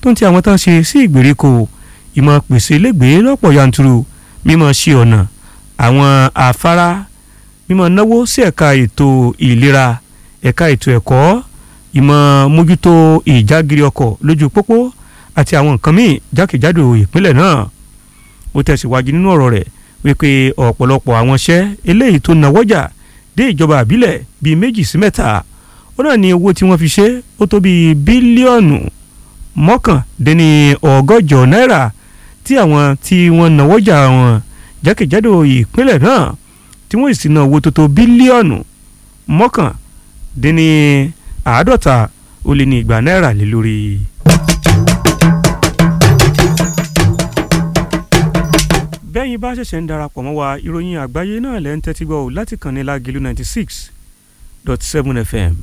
tó ń ti àwọn tán ṣe sí ìgbèríko ìmọ̀ pèsè ilégbèé lọ́pọ̀ yanturu mímọ̀ ṣe ọ̀nà àwọn afárá mímọ̀ náwó sí ẹ̀ka ètò ìlera ẹ̀ka ètò ẹ̀kọ́ ìmọ̀ mójútó ìjágiri ọkọ̀ lójú pópó àti àwọn nǹkan míì jákèjádò ìpínlẹ̀ náà ó tẹ̀síwájú nínú ọ̀rọ̀ rẹ̀ wípé ọ̀pọ̀lọpọ̀ àwọn iṣẹ́ eléyìí tó nawọ́jà dé ìjọba àbílẹ̀ bíi méjì sí mẹ́ta ó náà ní owó tí wọ́n fi ṣe ó tó bíi bílíọ̀nù mọ́kàndínní ọgọ́jọ náírà tí àwọn tí wọ́n nawọ́jà wọn jákèjádò ìpínlẹ̀ náà tí wọ́n sì ná owó tó tó bílíọ̀nù mọ́kàndínní àádọ́ta ó lé ní igba náírà lé lórí. bẹ́yìn bá ṣẹ̀ṣẹ̀ ń darapọ̀ mọ́ wa ìròyìn àgbáyé náà lẹ́ ń tẹ́tí gbọ́ ò láti kàn ní lágìlú ninety six dot seven fm.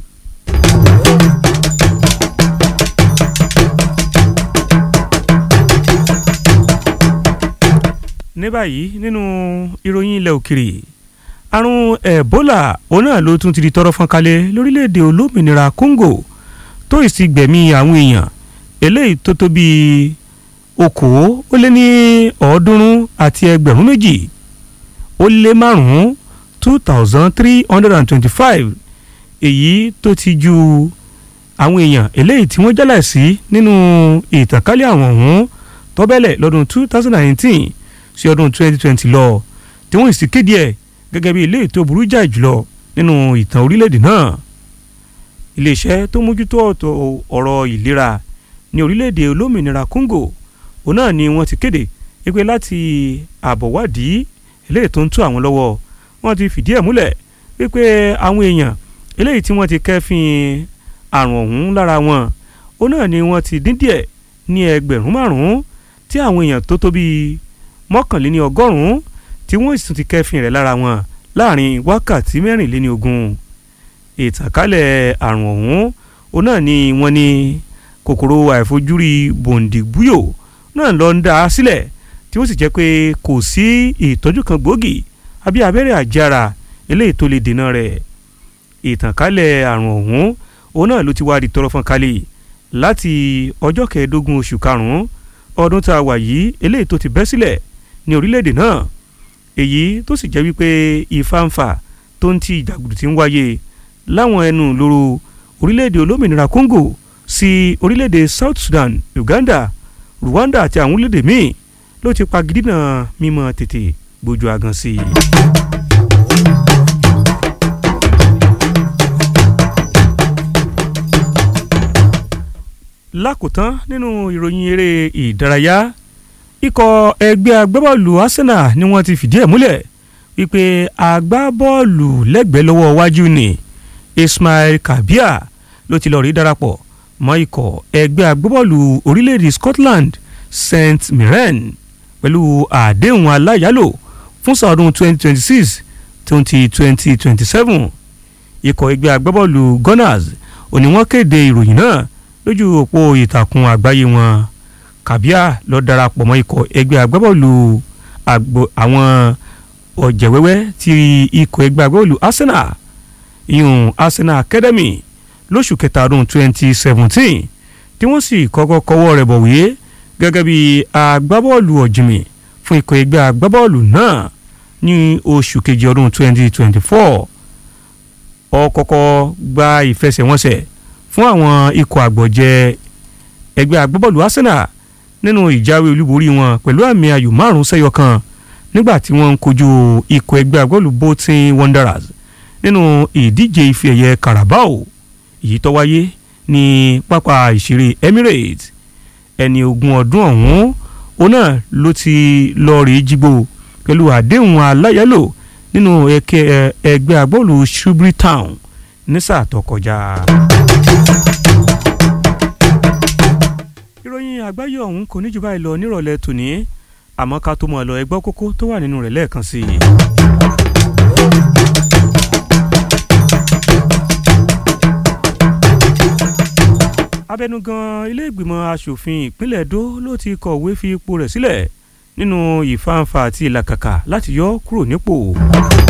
ní báyìí nínú ìròyìn ilẹ̀ òkèrè àrùn ebola òun náà ló tún ti di tọrọ fọ́n kalẹ̀ lórílẹ̀‐èdè olómìnira congo tó ìsì gbẹ̀mí àwọn èèyàn eléyìí tó tó bíi okòó ó lé ní ọ̀ọ́dúnrún àti ẹgbẹ̀rún méjì ó lé márùn-ún two thousand three hundred and twenty-five èyí tó ti ju àwọn èèyàn eléyìí tí wọ́n jálẹ̀ sí nínú ìtànkálẹ̀ àwọn ọ̀hún tọ́bẹ̀lẹ̀ lọ́dún two thousand and nineteen sí ọdún twenty twenty lọ tí wọ́n sì kéde ẹ̀ gẹ́gẹ́ bí ilé ètò burú jà jùlọ nínú ìtàn orílẹ̀-èdè náà iléeṣẹ́ tó mójútó ọ̀rọ̀ ìlera ní orílẹ̀-èdè olómìnira Congo òun náà ni wọ́n ti kéde wípé láti àbọ̀wádìí eléyìí tó ń tú àwọn lọ́wọ́ wọ́n ti fìdí ẹ̀ múlẹ̀ wípé àwọn èèyàn eléyìí tí wọ́n ti kẹ́fìn àrùn ọ̀hún lára wọn òun náà ni wọ́n ti dín díẹ̀ ní ẹgbẹ̀rún márùn-ún tí àwọn èèyàn tó tó bíi mọ́kànléní ọgọ́rùn-ún tí wọ́n sì tún ti kẹ́fìn rẹ̀ lára wọn láàrin wákàtí mẹ́rìnléní ogún ìtànkálẹ̀ àrùn ọ̀hún òun náà ni wọ́n ní kòkòrò àìfojúrí bòǹdìbúyò náà lọ ń dá a sílẹ̀ tí ó sì jẹ́ pé kò sí ìtọ́jú kan gbòógì àbí abẹ́rẹ́ àjára eléyìí tó lè dènà rẹ̀ ìtànkálẹ̀ àrùn ọ̀hún òun náà ló ti wá di tọrọ fọ́n kálí láti ọjọ́ kẹẹ̀ẹ́dógún oṣù karùn-ún ọdún tá a wà yìí eléyìí tó ti bẹ́ sílẹ̀ ní orílẹ̀-èdè náà èyí tó sì jẹ́ wípé ìfàǹfà tó ń ti ìjàgùdù ti ń wáyé láwọn ẹnu lóru orílẹ̀-èdè olómìnira Congo sí orílẹ̀-èdè South Sudan Uganda Rwanda àti àwọn orílẹ̀-èdè míì ló ti pagidínà mímọ́ tètè gbójú agan sí i. lákòótán nínú ìròyìn eré ìdárayá ikọ̀ ẹgbẹ́ agbábọ́ọ̀lù Arsenal ni wọ́n ti fìdí ẹ̀ múlẹ̀ wípé agbábọ́ọ̀lù lẹ́gbẹ̀ẹ́ lọ́wọ́ wájú ni Ismail Kabia ló ti lọ rí darapọ̀ mọ́ ikọ̀ ẹgbẹ́ agbábọ́ọ̀lù orílẹ̀-èdè Scotland St Mirren pẹ̀lú àdéhùn aláyálò fún sàọdún 2026 twenty twenty twenty seven ikọ̀ ẹgbẹ́ agbábọ́ọ̀lù Gunners òní wọ́n kéde ìròyìn náà lójú òpó ìtàkùn àgbáyé wọn Kabia lọ darapọ̀ mọ́ ikọ̀ ẹgbẹ́ agbábọ́ọ̀lù àwọn ọ̀jẹ̀wẹ́wẹ́ ti ikọ̀ ẹgbẹ́ agbábọ́ọ̀lù Arsenal ìyún Arsenal Academy lóṣù kẹta ọdún twenty seventeen tí wọ́n sì kọ́kọ́ kọ́wọ́ rẹ̀ bọ̀wé gẹ́gẹ́ bí agbábọ́ọ̀lù ọ̀jìnmí fún ikọ̀ ẹgbẹ́ agbábọ́ọ̀lù náà ní oṣù kejì ọdún twenty twenty four ó kọ́kọ́ gba ìfẹsẹ̀wọnsẹ̀ fún àwọn ikọ̀ àgbọ̀jẹ̀ ẹgbẹ́ agbábọ́ọ̀lù Arsenal nínú ìjáwé olúborí wọn pẹ̀lú àmì ayò márùn sẹ́yọ kan nígbà tí wọ́n ń kojú ikọ̀ ẹgbẹ́ agbábọ́ọ̀lù Bolton Wanderers nínú ìdíje ife ẹ̀yẹ Carabao èyí tó wáyé ní pápá ìṣeré Emirates ẹni ogún ọdún ọ̀hún òun náà ló ti lọ rí jígbó pẹ̀lú àdéhùn aláyálò nínú ẹgbẹ́ agbábọ́ọ̀lù Shrewsbury Town ní sáà tó kọjá. ìròyìn àgbáyé ọ̀hún kò ní jù báyìí lọ nírọ̀lẹ́ tòní àmọ́ ká tó mọ̀ ọ́ lọ ẹgbọ́ kókó tó wà nínú rẹ̀ lẹ́ẹ̀kan sí i. abẹnugan ilé ìgbìmọ̀ asòfin ìpínlẹ̀ Èdó ló ti kọ̀wé fi ipò rẹ̀ sílẹ̀ nínú ìfàǹfà àti ìlàkàkà láti yọ kúrò nípò.